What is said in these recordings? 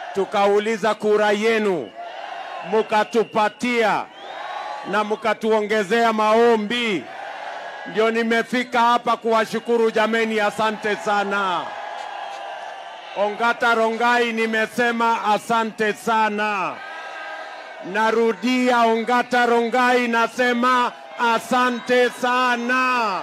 tukauliza kura yenu, mukatupatia na mukatuongezea maombi, ndio nimefika hapa kuwashukuru jameni, asante sana. Ongata Rongai, nimesema asante sana. Narudia, Ongata Rongai, nasema asante sana.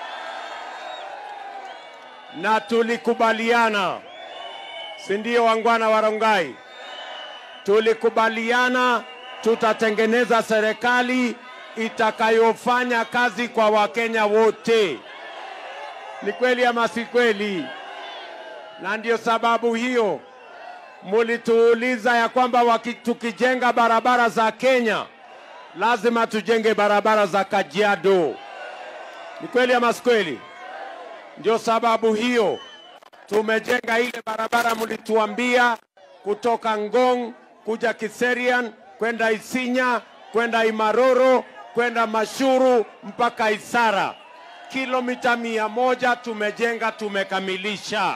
Na tulikubaliana, si ndio, wangwana wa Rongai? Tulikubaliana tutatengeneza serikali itakayofanya kazi kwa Wakenya wote. Ni kweli ama si kweli? Na ndio sababu hiyo mulituuliza ya kwamba waki, tukijenga barabara za Kenya lazima tujenge barabara za Kajiado. Ni kweli ama si kweli? Ndio sababu hiyo tumejenga ile barabara mlituambia kutoka Ngong kuja Kiserian kwenda Isinya kwenda Imaroro kwenda Mashuru mpaka Isara, kilomita mia moja tumejenga, tumekamilisha.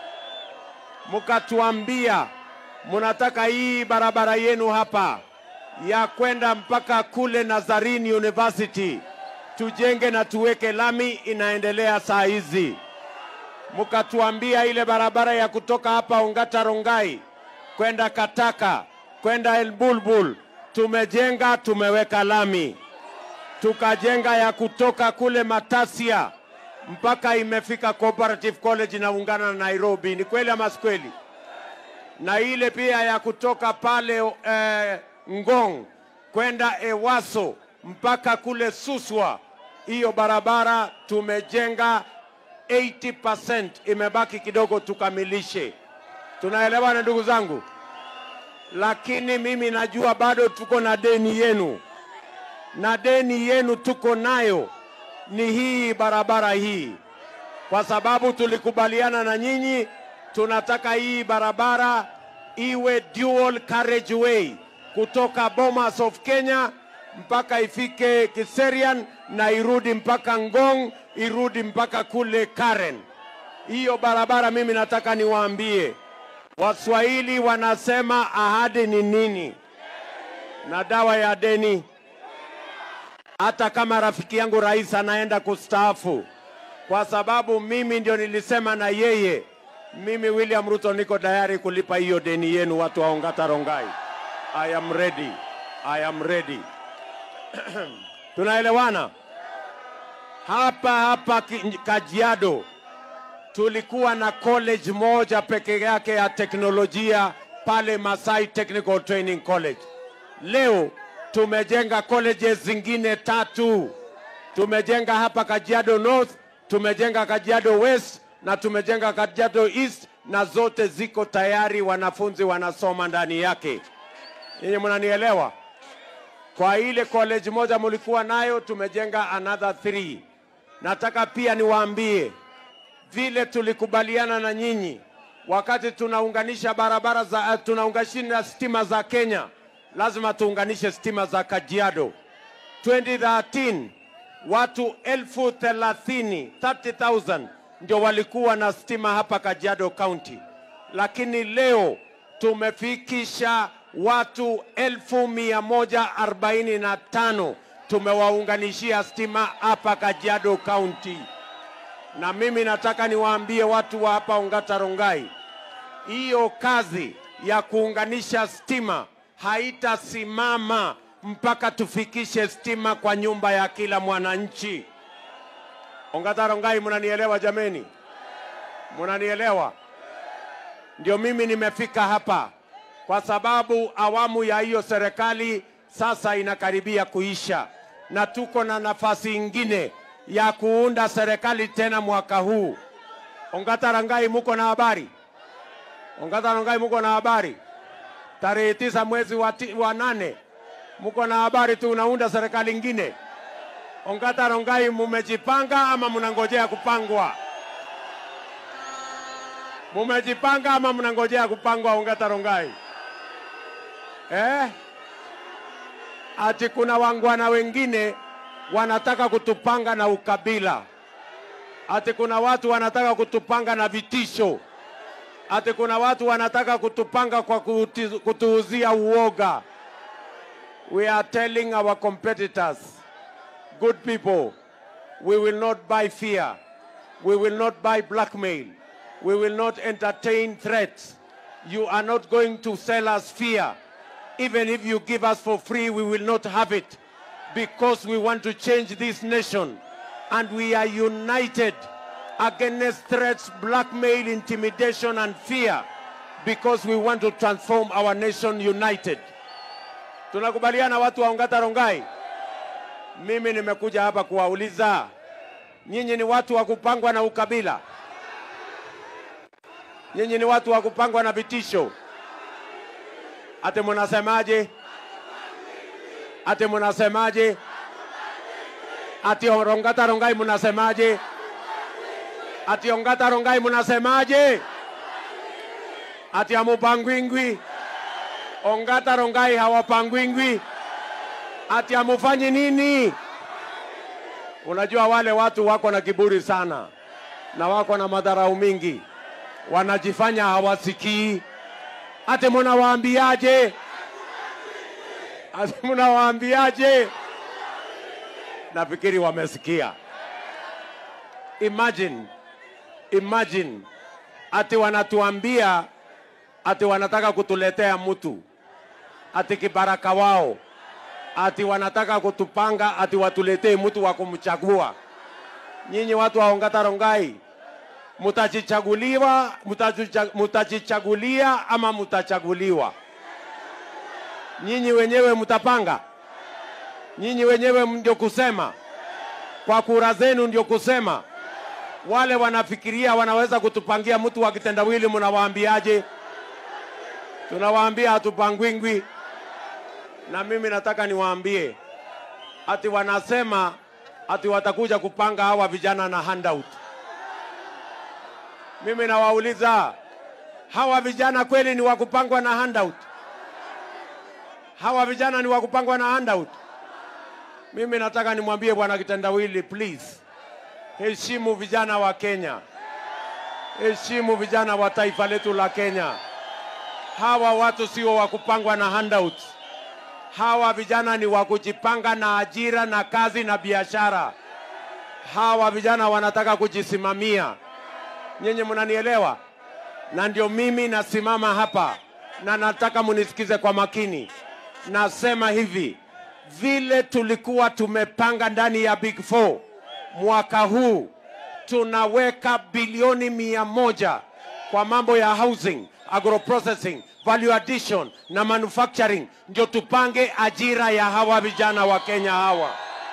Mkatuambia mnataka hii barabara yenu hapa ya kwenda mpaka kule Nazarene University tujenge na tuweke lami, inaendelea saa hizi. Mkatuambia ile barabara ya kutoka hapa Ongata Rongai kwenda Kataka kwenda Elbulbul tumejenga, tumeweka lami. Tukajenga ya kutoka kule Matasia mpaka imefika Cooperative College inaungana na Nairobi. Ni kweli ama si kweli? Na ile pia ya kutoka pale eh, Ngong kwenda Ewaso mpaka kule Suswa, hiyo barabara tumejenga 80%, imebaki kidogo tukamilishe. Tunaelewana ndugu zangu? Lakini mimi najua bado tuko na deni yenu, na deni yenu tuko nayo ni hii barabara hii, kwa sababu tulikubaliana na nyinyi, tunataka hii barabara iwe dual carriageway kutoka Bomas of Kenya mpaka ifike Kiserian na irudi mpaka Ngong, irudi mpaka kule Karen. Hiyo barabara mimi nataka niwaambie Waswahili wanasema ahadi ni nini na dawa ya deni. Hata kama rafiki yangu rais anaenda kustaafu, kwa sababu mimi ndio nilisema na yeye, mimi William Ruto niko tayari kulipa hiyo deni yenu, watu wa Ongata Rongai. I am ready. I am ready. Tunaelewana? Hapa hapa Ki- Kajiado tulikuwa na college moja peke yake ya teknolojia pale Masai Technical Training College. Leo tumejenga colleges zingine tatu. Tumejenga hapa Kajiado North, tumejenga Kajiado West na tumejenga Kajiado East, na zote ziko tayari, wanafunzi wanasoma ndani yake. Nyinyi mnanielewa? Kwa ile college moja mulikuwa nayo, tumejenga another three. Nataka pia niwaambie vile tulikubaliana na nyinyi wakati tunaunganisha barabara za tunaunganisha stima za Kenya, lazima tuunganishe stima za Kajiado. 2013 watu elfu thelathini 30,000 ndio walikuwa na stima hapa Kajiado County, lakini leo tumefikisha watu elfu mia moja arobaini na tano tumewaunganishia stima hapa Kajiado County na mimi nataka niwaambie watu wa hapa Ongata Rongai, hiyo kazi ya kuunganisha stima haitasimama mpaka tufikishe stima kwa nyumba ya kila mwananchi. Ongata Rongai, mnanielewa jameni? Mnanielewa? Ndio mimi nimefika hapa kwa sababu awamu ya hiyo serikali sasa inakaribia kuisha, na tuko na nafasi ingine ya kuunda serikali tena mwaka huu. Ongata Rongai, muko na habari? Ongata Rongai, muko na habari? Tarehe tisa mwezi wa, ti, wa nane muko na habari tu unaunda serikali ingine? Ongata Rongai, mumejipanga ama mnangojea kupangwa? Mumejipanga ama mnangojea kupangwa? Ongata Rongai eh? Ati kuna wangwana wengine wanataka kutupanga na ukabila, ati kuna watu wanataka kutupanga na vitisho. ati kuna watu wanataka kutupanga kwa kutu- kutuuzia uoga. We are telling our competitors, good people, we will not buy fear. We will not buy blackmail. We will not entertain threats. You are not going to sell us fear. Even if you give us for free, we will not have it because we want to change this nation. And we are united against threats, blackmail, intimidation, and fear because we want to transform our nation united. Tunakubaliana watu wa Ongata Rongai? Mimi nimekuja hapa kuwauliza nyinyi ni watu wa kupangwa na ukabila? Nyinyi ni watu wa kupangwa na vitisho? Ate munasemaje? Ate munasemaje? Ati Ongata Rongai munasemaje? Ati Ongata Rongai munasemaje? Ati amupangwingwi? Ongata Rongai hawapangwingwi? Ati amufanyi nini? Unajua wale watu wako na kiburi sana na wako na madharau mingi, wanajifanya hawasikii. Ati munawaambiaje? Ati munawaambiaje? Nafikiri wamesikia. Imagine, imagine ati wanatuambia ati wanataka kutuletea mtu ati kibaraka wao ati wanataka kutupanga ati watuletee mtu wa kumchagua. Nyinyi watu wa Ongata Rongai, mutajichaguliwa, mutajicha- mutajichagulia ama mutachaguliwa? Nyinyi wenyewe mtapanga, nyinyi wenyewe ndio kusema, kwa kura zenu ndio kusema. Wale wanafikiria wanaweza kutupangia mtu wa kitendawili, mnawaambiaje? Tunawaambia hatupangwingwi na mimi nataka niwaambie ati wanasema ati watakuja kupanga hawa vijana na handout. Mimi nawauliza hawa vijana kweli ni wa kupangwa na handout? Hawa vijana ni wa kupangwa na handout? Mimi nataka nimwambie bwana kitendawili, please heshimu vijana wa Kenya, heshimu vijana wa taifa letu la Kenya. Hawa watu sio wa kupangwa na handouts. Hawa vijana ni wa kujipanga na ajira na kazi na biashara. Hawa vijana wanataka kujisimamia. Nyinyi mnanielewa? Na ndio mimi nasimama hapa na nataka munisikize kwa makini. Nasema hivi, vile tulikuwa tumepanga ndani ya Big Four mwaka huu tunaweka bilioni mia moja kwa mambo ya housing, agroprocessing, value addition na manufacturing, ndio tupange ajira ya hawa vijana wa Kenya hawa.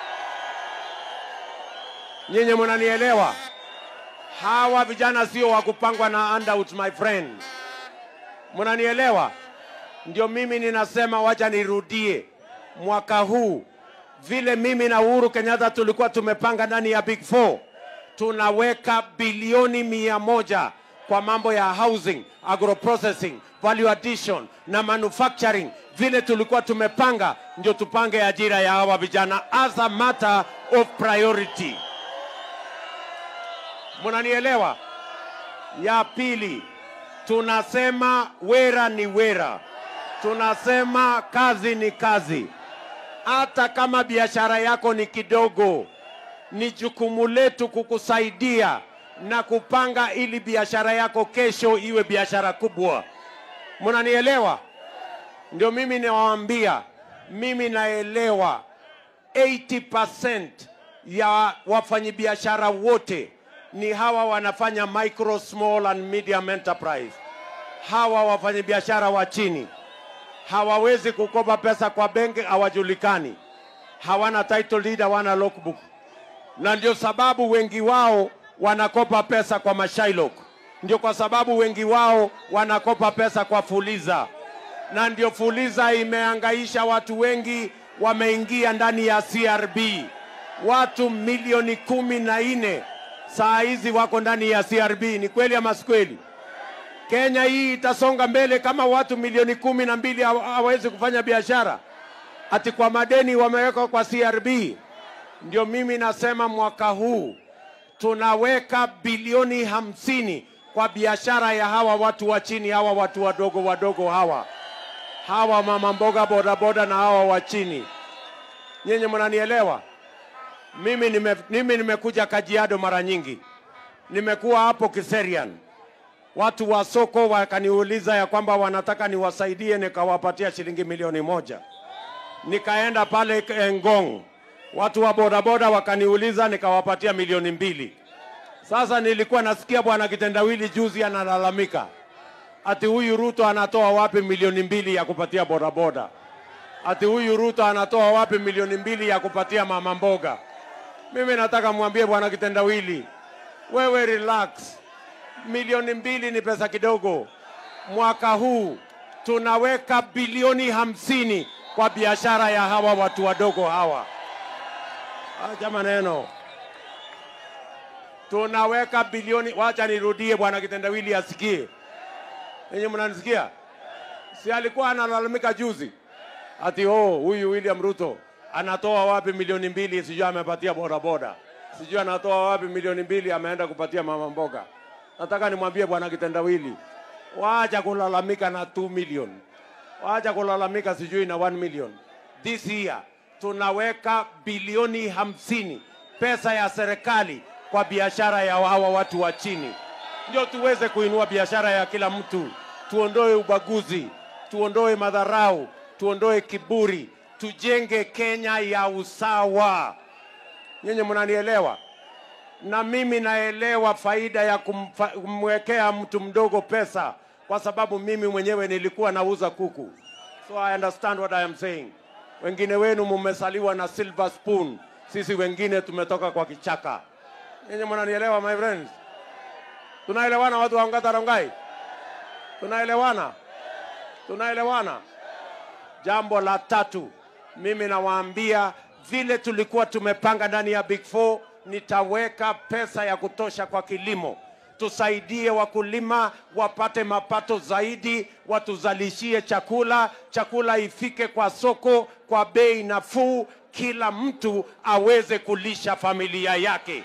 Nyinyi mnanielewa? Hawa vijana sio wa kupangwa na handouts, my friend. Mnanielewa? Ndio mimi ninasema, wacha nirudie, mwaka huu vile mimi na Uhuru Kenyatta tulikuwa tumepanga ndani ya Big Four, tunaweka bilioni mia moja kwa mambo ya housing, agroprocessing, value addition na manufacturing. Vile tulikuwa tumepanga, ndio tupange ajira ya hawa vijana as a matter of priority. Mnanielewa? Ya pili, tunasema wera ni wera, tunasema kazi ni kazi. Hata kama biashara yako ni kidogo, ni jukumu letu kukusaidia na kupanga ili biashara yako kesho iwe biashara kubwa. Mnanielewa? Ndio mimi nawaambia, mimi naelewa 80% ya wafanyabiashara wote ni hawa wanafanya micro, small and medium enterprise. Hawa wafanyabiashara wa chini hawawezi kukopa pesa kwa benki, hawajulikani, hawana title deed, hawana logbook, na ndio sababu wengi wao wanakopa pesa kwa mashailok. Ndio kwa sababu wengi wao wanakopa pesa kwa Fuliza, na ndio Fuliza imeangaisha watu wengi, wameingia ndani ya CRB. Watu milioni kumi na nne saa hizi wako ndani ya CRB. Ni kweli ama si kweli? Kenya hii itasonga mbele kama watu milioni kumi na mbili hawa- hawawezi kufanya biashara, ati kwa madeni wamewekwa kwa CRB. Ndio mimi nasema mwaka huu tunaweka bilioni hamsini kwa biashara ya hawa watu wa chini, hawa watu wadogo wadogo hawa hawa mama mboga bodaboda na hawa wa chini. Nyinyi mnanielewa? Mimi nime, mimi nimekuja Kajiado mara nyingi, nimekuwa hapo Kiserian, watu wa soko wakaniuliza ya kwamba wanataka niwasaidie, nikawapatia shilingi milioni moja. Nikaenda pale Ngong, watu wa bodaboda wakaniuliza, nikawapatia milioni mbili. Sasa nilikuwa nasikia bwana Kitendawili juzi analalamika ati huyu Ruto anatoa wapi milioni mbili ya kupatia bodaboda, ati huyu Ruto anatoa wapi milioni mbili ya kupatia mama mboga. Mimi nataka mwambie bwana Kitendawili, wewe relax, milioni mbili ni pesa kidogo. Mwaka huu tunaweka bilioni hamsini kwa biashara ya hawa watu wadogo hawa. Acha maneno tunaweka bilioni. Wacha nirudie, bwana Kitendawili asikie. Ninyi mnanisikia? Si alikuwa analalamika juzi ati oh, huyu William Ruto anatoa wapi milioni mbili, sijui amepatia bodaboda, sijui anatoa wapi milioni mbili ameenda kupatia mama mboga. Nataka nimwambie bwana Kitendawili, wacha kulalamika na 2 million, wacha kulalamika sijui na 1 million. This year tunaweka bilioni hamsini pesa ya serikali kwa biashara ya hawa watu wa chini, ndio tuweze kuinua biashara ya kila mtu, tuondoe ubaguzi, tuondoe madharau, tuondoe kiburi, tujenge Kenya ya usawa. Nyinyi mnanielewa? Na mimi naelewa faida ya kumfa, kumwekea mtu mdogo pesa, kwa sababu mimi mwenyewe nilikuwa nauza kuku, so I understand what I am saying. Wengine wenu mumesaliwa na silver spoon, sisi wengine tumetoka kwa kichaka. Nyinyi mnanielewa my friends? Tunaelewana watu wa Ongata Rongai? Tunaelewana? Tunaelewana? Jambo la tatu, mimi nawaambia vile tulikuwa tumepanga ndani ya Big Four, nitaweka pesa ya kutosha kwa kilimo. Tusaidie wakulima wapate mapato zaidi, watuzalishie chakula, chakula ifike kwa soko kwa bei nafuu, kila mtu aweze kulisha familia yake.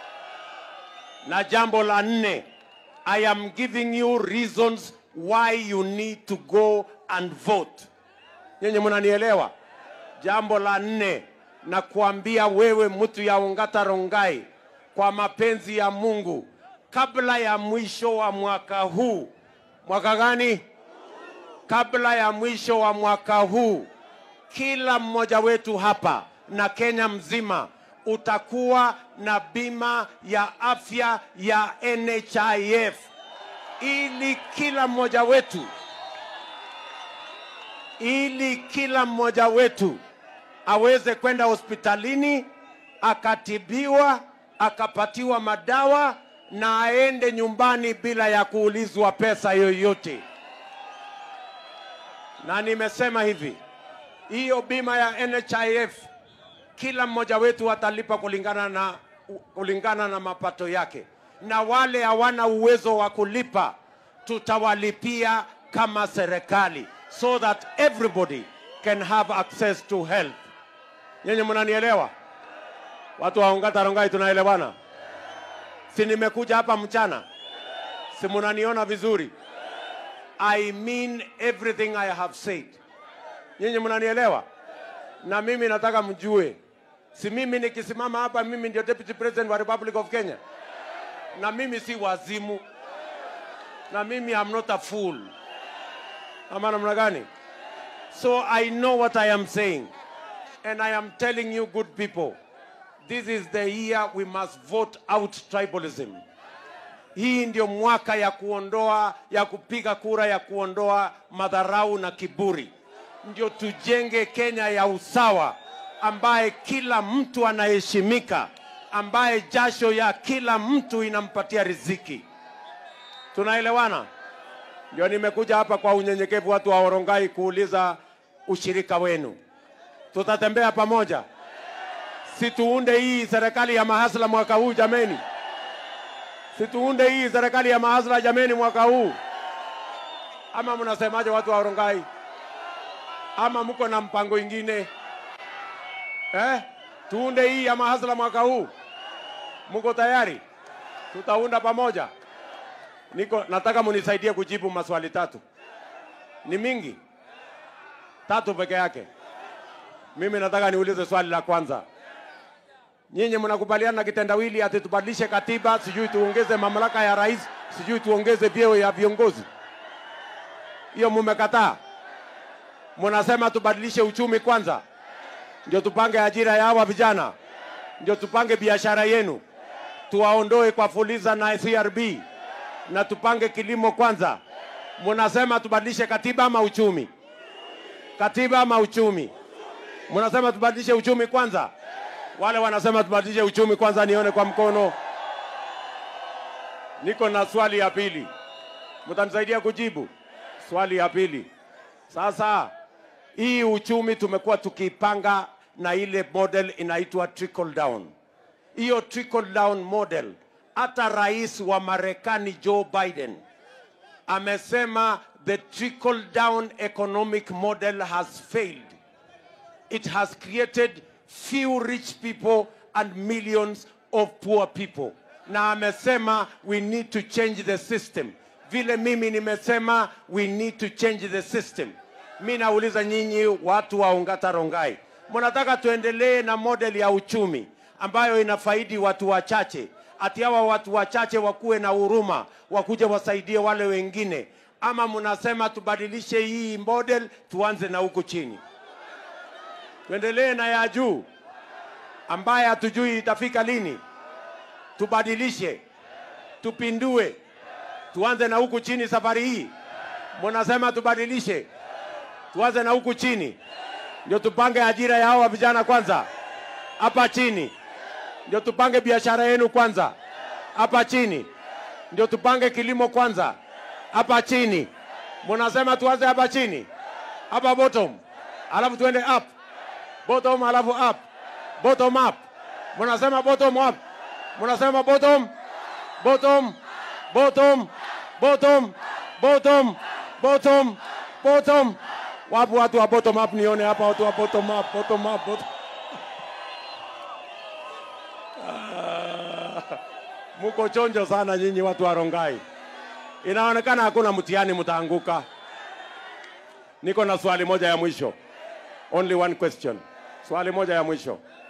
Na jambo la nne, I am giving you reasons why you need to go and vote. Nyenye mnanielewa? Jambo la nne, na kuambia wewe mtu ya Ongata Rongai, kwa mapenzi ya Mungu, kabla ya mwisho wa mwaka huu, mwaka gani? Kabla ya mwisho wa mwaka huu, kila mmoja wetu hapa na Kenya mzima utakuwa na bima ya afya ya NHIF ili kila mmoja wetu ili kila mmoja wetu aweze kwenda hospitalini akatibiwa akapatiwa madawa na aende nyumbani bila ya kuulizwa pesa yoyote. Na nimesema hivi, hiyo bima ya NHIF kila mmoja wetu atalipa kulingana na, kulingana na mapato yake, na wale hawana uwezo wa kulipa tutawalipia kama serikali, so that everybody can have access to health. Nyinyi mnanielewa? Watu wa Ongata Rongai, tunaelewana? Si nimekuja hapa mchana, si mnaniona vizuri? I mean everything I have said. Nyinyi mnanielewa? Na mimi nataka mjue, si mimi nikisimama hapa, mimi ndio deputy president wa Republic of Kenya, na mimi si wazimu, na mimi I'm not a fool. Ama namna gani? So I know what I am saying, and I am telling you, good people, this is the year we must vote out tribalism. Hii ndio mwaka ya kuondoa ya kupiga kura ya kuondoa madharau na kiburi, ndio tujenge Kenya ya usawa ambaye kila mtu anaheshimika, ambaye jasho ya kila mtu inampatia riziki. Tunaelewana? Ndio nimekuja hapa kwa unyenyekevu, watu wa Orongai, kuuliza ushirika wenu. Tutatembea pamoja, si tuunde hii serikali ya mahasla mwaka huu jameni? Si tuunde hii serikali ya mahasla jameni mwaka huu? Ama mnasemaje watu wa Orongai? Ama mko na mpango ingine eh? Tuunde hii ya mahasla mwaka huu, mko tayari? Tutaunda pamoja. Niko nataka munisaidie kujibu maswali tatu. Ni mingi? Tatu peke yake. Mimi nataka niulize swali la kwanza. Nyinyi mnakubaliana na kitendawili ati tubadilishe katiba, sijui tuongeze mamlaka ya rais, sijui tuongeze vyeo ya viongozi? Hiyo mumekataa. Mnasema tubadilishe uchumi kwanza, ndio tupange ajira ya hawa vijana, ndio tupange biashara yenu, tuwaondoe kwa Fuliza na CRB na tupange kilimo kwanza. Mnasema tubadilishe katiba ama uchumi? Katiba ama uchumi? Mnasema tubadilishe uchumi kwanza. Wale wanasema tubadilishe uchumi kwanza, nione kwa mkono. Niko na swali ya pili, mtanisaidia kujibu swali ya pili. Sasa hii uchumi tumekuwa tukipanga na ile model inaitwa trickle down. Hiyo trickle down model, hata rais wa Marekani Joe Biden amesema the trickle down economic model has failed. It has created few rich people and millions of poor people. Na amesema we need to change the system. Vile mimi nimesema we need to change the system. Mi nauliza nyinyi watu wa Ongata Rongai, mnataka tuendelee na model ya uchumi ambayo inafaidi watu wachache, ati hawa watu wachache wakuwe na huruma, wakuje wasaidie wale wengine, ama mnasema tubadilishe hii model, tuanze na huku chini, tuendelee na ya juu ambaye hatujui itafika lini, tubadilishe, tupindue, tuanze na huku chini safari hii. Mnasema tubadilishe, tuanze na huku chini, ndio tupange ajira ya hawa vijana kwanza hapa chini, ndio tupange biashara yenu kwanza hapa chini, ndio tupange kilimo kwanza hapa chini. Mnasema tuanze hapa chini, hapa bottom, alafu tuende up, bottom alafu up, bottom up. Mnasema bottom up, mnasema bottom, bottom, bottom, bottom, bottom, bottom, bottom. Wapo watu wa bottom up? Nione hapa watu wa bottom up, bottom up, bottom. Muko chonjo sana nyinyi watu wa Rongai. Inaonekana hakuna mtihani mtaanguka. Niko na swali moja ya mwisho. Only one question. Swali moja ya mwisho.